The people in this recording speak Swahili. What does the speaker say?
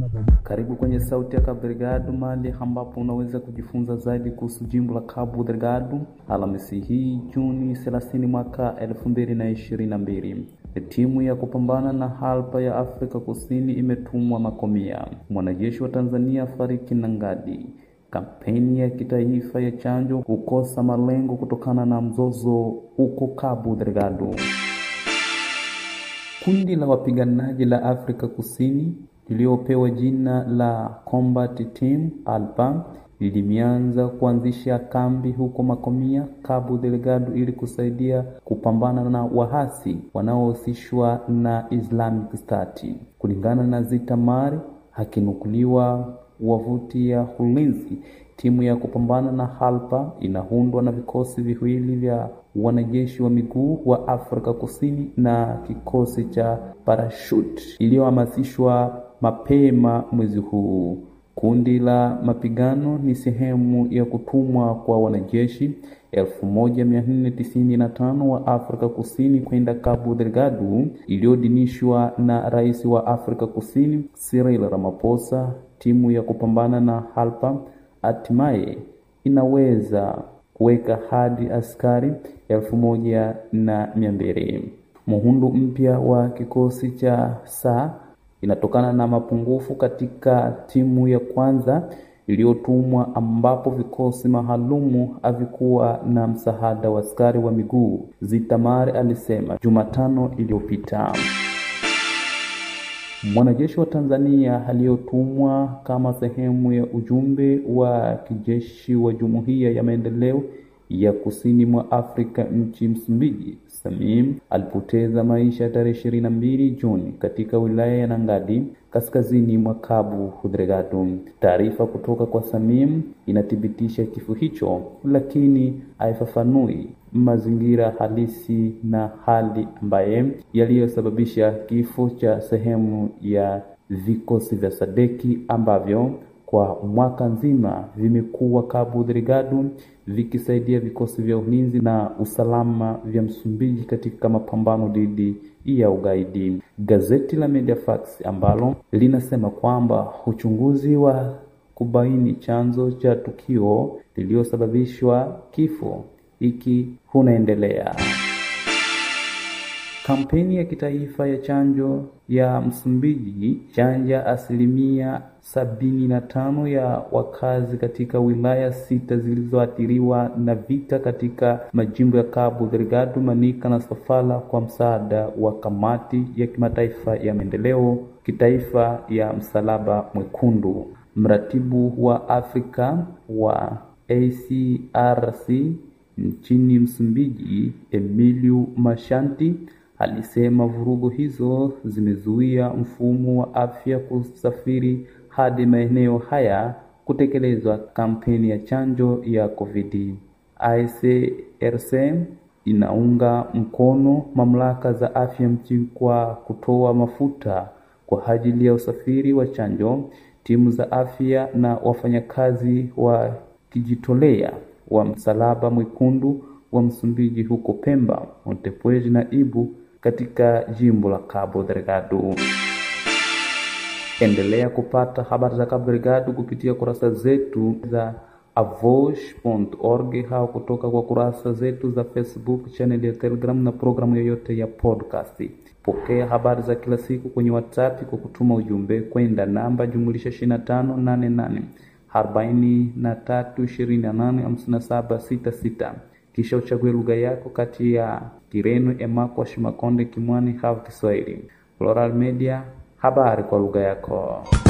Karibu kwenye Sauti ya Cabo Delgado, mahali ambapo unaweza kujifunza zaidi kuhusu jimbo la Cabo Delgado. Alhamisi hii Juni 30 mwaka 2022, timu ya kupambana na halpa ya Afrika Kusini imetumwa Makomia. Mwanajeshi wa Tanzania fariki Nangadi. Kampeni ya kitaifa ya chanjo kukosa malengo kutokana na mzozo huko Cabo Delgado. Kundi la wapiganaji la Afrika Kusini liliopewa jina la Combat Team Alpha limeanza kuanzisha kambi huko Makomia, Cabo Delgado ili kusaidia kupambana na wahasi wanaohusishwa na Islamic State. Kulingana na Zitamari akinukuliwa wavuti ya ulinzi, timu ya kupambana na Halpa inaundwa na vikosi viwili vya wanajeshi wa miguu wa Afrika Kusini na kikosi cha parachute iliyohamasishwa mapema mwezi huu. Kundi la mapigano ni sehemu ya kutumwa kwa wanajeshi 1495 wa Afrika Kusini kwenda Cabo Delgado iliyodinishwa na Rais wa Afrika Kusini Cyril Ramaphosa. Timu ya kupambana na Halpa hatimaye inaweza kuweka hadi askari elfu moja na mia mbili. Muundo mpya wa kikosi cha saa inatokana na mapungufu katika timu ya kwanza iliyotumwa ambapo vikosi maalumu havikuwa na msaada wa askari wa miguu, Zitamari alisema Jumatano iliyopita. Mwanajeshi wa Tanzania aliyotumwa kama sehemu ya ujumbe wa kijeshi wa Jumuiya ya Maendeleo ya Kusini mwa Afrika nchi Msumbiji, Samim alipoteza maisha tarehe ishirini na mbili Juni katika wilaya ya Nangadi kaskazini mwa Cabo Delgado. Taarifa kutoka kwa Samim inathibitisha kifo hicho, lakini haifafanui mazingira halisi na hali ambaye yaliyosababisha kifo cha sehemu ya vikosi vya Sadeki ambavyo kwa mwaka nzima vimekuwa Cabo Delgado vikisaidia vikosi vya ulinzi na usalama vya Msumbiji katika mapambano dhidi ya ugaidi. Gazeti la Mediafax ambalo linasema kwamba uchunguzi wa kubaini chanzo cha tukio lililosababishwa kifo hiki unaendelea. Kampeni ya kitaifa ya chanjo ya Msumbiji chanja asilimia sabini na tano ya wakazi katika wilaya sita zilizoathiriwa na vita katika majimbo ya Cabo Delgado, Manica na Sofala kwa msaada wa kamati ya kimataifa ya maendeleo kitaifa ya Msalaba Mwekundu. Mratibu wa Afrika wa ACRC nchini Msumbiji, Emilio Mashanti alisema vurugu hizo zimezuia mfumo wa afya kusafiri hadi maeneo haya kutekelezwa kampeni ya chanjo ya COVID. ICRC inaunga mkono mamlaka za afya mjini kwa kutoa mafuta kwa ajili ya usafiri wa chanjo, timu za afya na wafanyakazi wa kijitolea wa Msalaba Mwekundu wa Msumbiji huko Pemba, Montepuez na Ibu katika jimbo la Cabo Delgado. Endelea kupata habari za Cabo Delgado kupitia kurasa zetu za avosh.org au kutoka kwa kurasa zetu za Facebook, channel ya Telegram na programu yoyote ya podcast. Pokea habari za kila siku kwenye WhatsApp kwa kutuma ujumbe kwenda namba jumulisha 2588 arobaini na tatu ishirini na nane hamsini na saba sita sita kisha uchague lugha yako kati ya Kireno, Emakwa, Shimakonde, Kimwani au Kiswahili. Plural Media, habari kwa lugha yako.